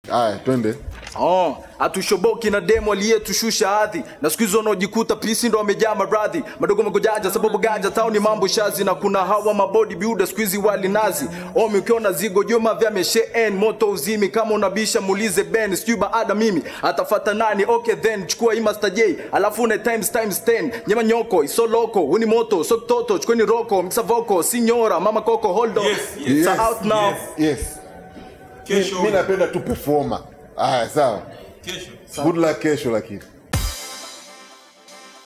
Haya, twende. Oh, hatushoboki na demo aliyetushusha hadhi na siku hizo wanaojikuta pisi ndo wamejaa maradhi madogo magojaja sababu ganja tauni mambo shazi na kuna hawa mabodi builder siku hizi wali nazi omi ukiona zigo joma vya meshe moto uzimi kama unabisha muulize Ben sijui baada mimi atafata nani okay then chukua hii Master J alafu une times times 10 nyama nyoko iso loko uni moto so toto chukweni roko mxa voko sinyora mama koko hold on Yes, yes. It's Yes, out now yes. Yes. Kesho. Mi napenda tu performer. Haya, sawa. Kesho. Good luck kesho lakini.